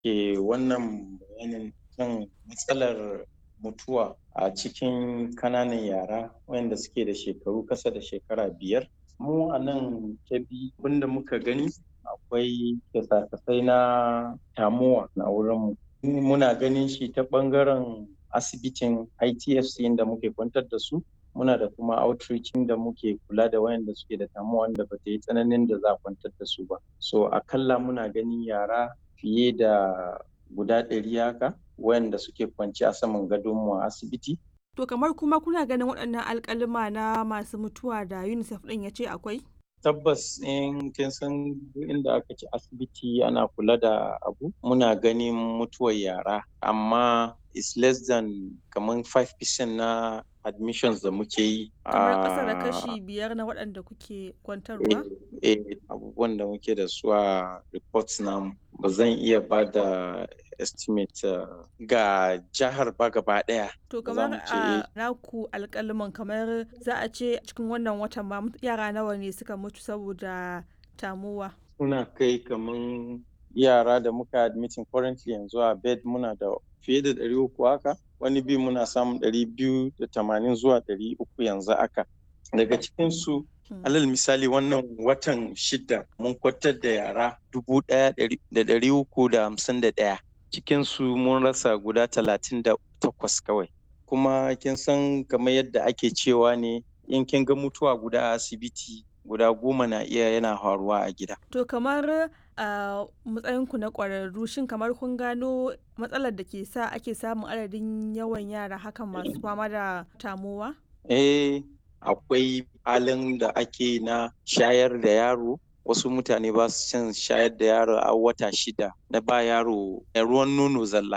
ke wannan bayanin kan matsalar mutuwa a cikin kananan yara wayanda suke da shekaru kasa da shekara biyar mu a nan kebbi abinda muka gani akwai kyasa-kyasai na tamuwa na wurinmu muna ganin shi ta bangaren asibitin itfc da muke kwantar da su muna da kuma outreach da muke kula da wayanda suke da tamuwa wanda ba ta yi tsananin da za a kwantar da su ba so akalla muna ganin yara fiye da guda ɗari haka wayanda suke kwanci a saman gadonmu a asibiti To kamar kuma kuna ganin waɗannan alƙaluma na masu mutuwa da UNICEF ɗin ya ce akwai? Tabbas in kin san inda aka ci asibiti ana kula da abu muna ganin mutuwar yara amma is less than kamar 5% na admissions da muke yi. Kamar ƙasa da kashi biyar na waɗanda kuke kwantarwa? Eh, abubuwan da muke da su a reports namu ba zan iya ba da estimate uh, ga jihar ba gaba daya. To kamar a naku alƙaliman kamar za a ce cikin wannan watan ba yara nawa ne suka mutu saboda tamuwa. Suna kai kamar yara da muka admitting currently yanzu a bed muna da fiye da ɗari uku haka wani bi muna samun ɗari biyu da tamanin zuwa ɗari uku yanzu haka. Daga cikinsu alal misali wannan watan shida mun kwatar da yara dubu ɗaya da ɗari uku da hamsin da ɗaya. cikinsu mun rasa guda talatin da takwas kawai kuma kin san kamar yadda ake cewa ne in kin ga mutuwa guda a asibiti guda goma na iya yana faruwa a gida to kamar a matsayinku na ƙwararru shin kamar kun gano matsalar da ke sa ake samun adadin yawan yara hakan masu fama da tamowa eh akwai halin da ake na shayar da yaro wasu mutane ba su cin shayar da yaro a wata shida na ba yaro ruwan nono zalla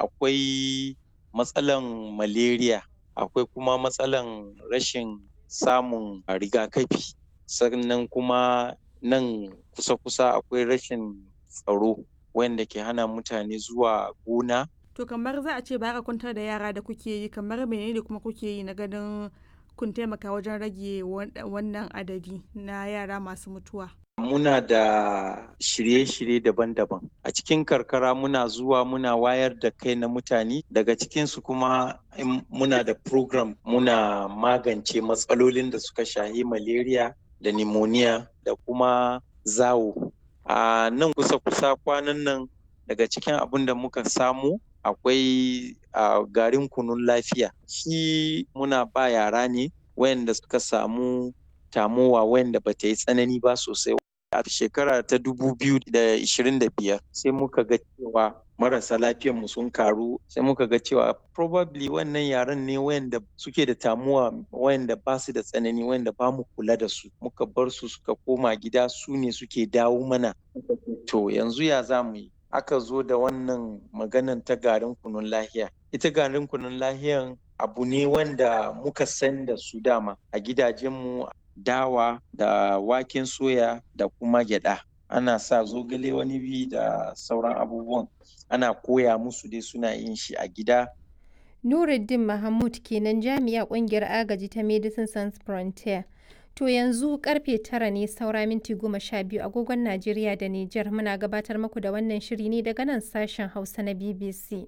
akwai matsalan malaria akwai kuma matsalan rashin samun rigakafi sannan kuma nan kusa-kusa akwai rashin tsaro wanda ke hana mutane zuwa gona to kamar za a ce ba ka kwantar da yara da kuke yi kamar menene kuma kuke yi na ganin kun taimaka wajen rage wannan adadi na yara masu mutuwa muna da shirye-shirye daban-daban a cikin karkara muna zuwa muna wayar da kai na mutane daga cikinsu kuma muna da program muna magance matsalolin da suka shahi malaria da pneumonia da kuma zawo a nan kusa-kusa kwanan nan daga cikin abin da muka samu akwai garin kunun lafiya shi muna ba yara ne wayanda suka samu tamowa wayanda ba ta yi tsanani ba sosai a shekara ta 2025 sai muka ga cewa marasa mu sun karu sai muka ga cewa probably wannan yaran ne wayanda suke da tamuwa wayanda ba su da tsanani wayanda ba mu kula da su muka bar su suka koma gida su ne suke dawo mana to yanzu ya za mu yi aka zo da wannan maganan ta garin kunun lahiya ita garin kunun lahiyan abu ne wanda muka san da su dama a gidajenmu dawa da waken soya da kuma gyada ana sa zogale wani bi da sauran abubuwan ana koya musu dai suna yin shi a gida Nuruddin Mahmud kenan jami'a kungiyar agaji ta Medicine Sans Frontier. To yanzu karfe tara ne saura minti goma sha biyu agogon Najeriya da Nijar muna gabatar muku da wannan shiri ne daga nan sashen Hausa na BBC.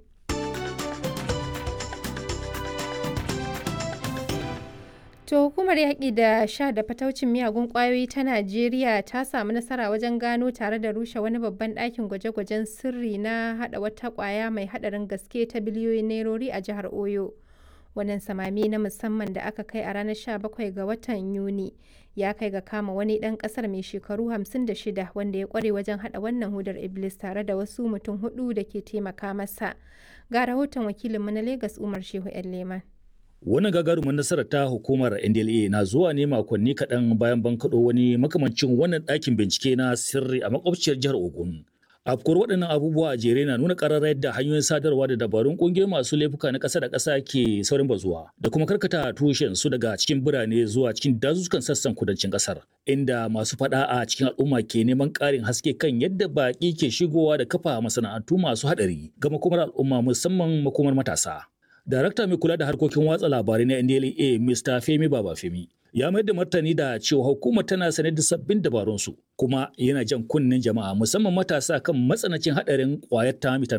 To hukumar yaƙi da sha da fataucin miyagun ƙwayoyi ta Najeriya ta samu nasara wajen gano tare da rushe wani babban ɗakin gwaje-gwajen sirri na haɗa wata ƙwaya mai haɗarin gaske ta biliyoyin nairori a jihar Oyo. Wannan samami na musamman da aka kai a ranar 17 ga watan Yuni ya kai ga kama wani ɗan ƙasar mai shekaru 56 wanda ya ƙware wajen haɗa wannan hudar Iblis tare da wasu mutum hudu da ke taimaka masa. Ga rahoton wakilinmu na Legas Umar Shehu 'yan Leman. Wannan gagarumin nasarar ta hukumar NDLA na zuwa ne makonni kaɗan bayan bankaɗo wani makamancin wannan ɗakin bincike na sirri a makwabciyar jihar Ogun. Afkuwar waɗannan abubuwa a jere na nuna ƙararra yadda hanyoyin sadarwa da dabarun ƙungiyoyin masu laifuka na ƙasa da ƙasa ke saurin bazuwa da kuma karkata tushen su daga cikin birane zuwa cikin dazuzzukan sassan kudancin ƙasar inda masu faɗa a cikin al'umma ke neman ƙarin haske kan yadda baƙi ke shigowa da kafa masana'antu masu haɗari ga makomar al'umma musamman makomar matasa. Darakta mai kula da harkokin watsa labarai na NDLA Mr. Femi Babafemi ya mayar da martani da cewa hukumar tana sanar da sabbin dabarunsu kuma yana jan kunnen jama'a musamman matasa kan matsanancin haɗarin ƙwayar ta